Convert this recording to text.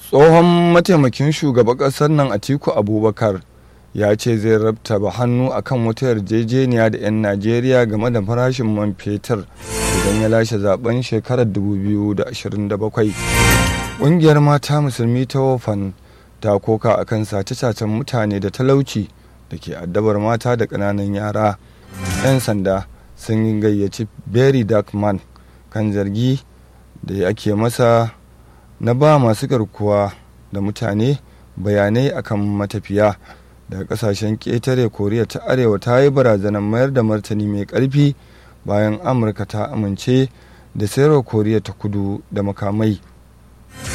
tsohon mataimakin shugaban ƙasar nan atiku abubakar ya ce zai rabtaba hannu akan wata yarjejeniya da 'yan najeriya game da farashin man fetur idan ya lashe zaben shekarar 2027 ƙungiyar mata musulmi ta wofan ta koka akan sace-sacen mutane da talauci da ke addabar mata da ƙananan yara 'yan sanda sun gayyaci berry darkman kan zargi da ake masa na ba masu garkuwa da mutane bayanai akan matafiya daga kasashen ƙetare koriya ta arewa ta yi barazanar mayar da martani mai ƙarfi bayan amurka ta amince da sayarwa koriya ta kudu da makamai